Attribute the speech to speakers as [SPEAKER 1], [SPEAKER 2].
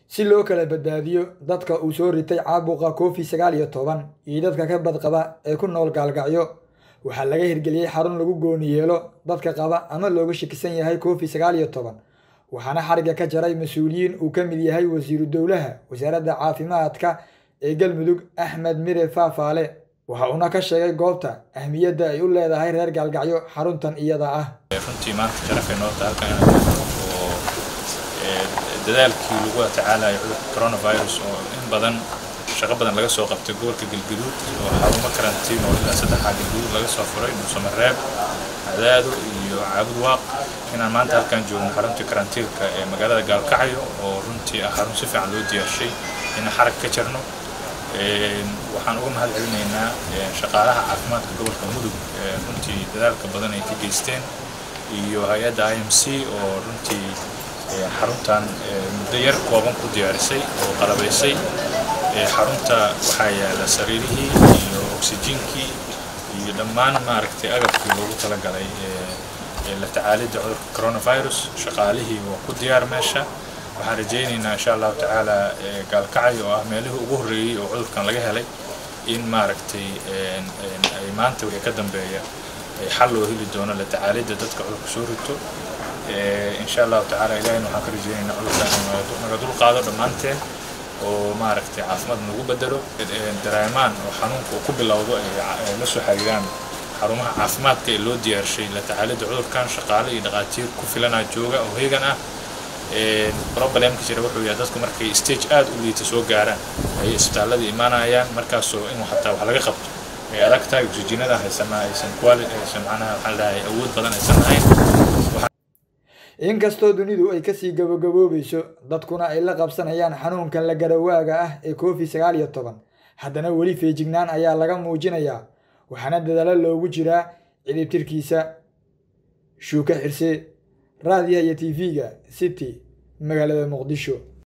[SPEAKER 1] si loo kala badbaadiyo dadka uu soo ritay caabuqa covid sagaal iyo toban iyo dadka ka badqaba ee ku nool gaalgacyo waxaa laga hirgeliyey xarun lagu gooni yeelo dadka qaba ama looga shakisan yahay covid sagaal iyo toban waxaana xariga ka jaray mas-uuliyiin uu ka mid yahay wasiiru dowlaha wasaaradda caafimaadka ee galmudug axmed mire faafaale waxa uuna ka sheegay goobta ahmiyadda ay u leedahay reer gaalgacyo xaruntan iyada ah
[SPEAKER 2] runtii maanta sharafay noota halkan inaan joogno oo dadaalkii lagu tacaalayo cudurka coronavirus oo in badan shaqo badan laga soo qabtay gobolka galgaduud oo xarumo karantiin oo ilaa saddexaa galgaduud laga soo furay muusamareeb cadaado iyo caabud waaq inaan maanta halkan joogno xaruntii karantiilka ee magaalada gaalkacyo oo runtii ah xarun si fiican loo diyaarshay inaan xarag ka jarno waxaan uga mahad celinaynaa shaqaalaha caafimaadka gobolka mudug runtii dadaalka badan ay ka geysteen iyo hay-adda i m c oo runtii xaruntan muddo yar kooban ku diyaarisay oo qalabaysay xarunta waxaa yaala sariirihii iyo oksijiinkii iyo dhammaan maaragtay agabkii loogu talagalay la tacaalidda cudurka coronavirus shaqaalihii waa ku diyaar meesha waxaan rajaynaynaa insha allahu tacaala gaalkacyo oo ah meelihii ugu horreeyey oo cudurkan laga helay in maaragtay ay maanta wixii ka dambeeya xal loo heli doono la tacaalidda dadka cudurka soo rito insha allahu tacaala ilahina waxaan ka rajaynaynaa cudurkan naga dul qaado dhammaanteen oo maaragtay caafimaad nagu bedelo dareemaan oo xanuunka uu ku bilowdo ay la soo xiriiraan xarumaha caafimaadka ee loo diyaarshay la tacaalidda cudurkan shaqaale iyo dhaqaatiir ku filanaa jooga oo heegan ah problemka jira wuxuu yahay dadku markay stage aad u liita soo gaaraan ayay isbitaallada imaanayaan markaasoo inuu xataa wax laga qabto ay adag tahay oksijiinada haysanaa aysan quali aysan macnaha waxaan leeyahay awood badan aysan lahayn
[SPEAKER 1] inkastoo dunidu ay kasii gabagaboobayso dadkuna ay la qabsanayaan xanuunkan la garawaaga ah ee covid sagaal iyo toban haddana weli feejignaan ayaa laga muujinayaa waxaana dadaalo loogu jiraa ciribtirkiisa shuuka xirse raadiyaha iyo t v-ga city magaalada muqdisho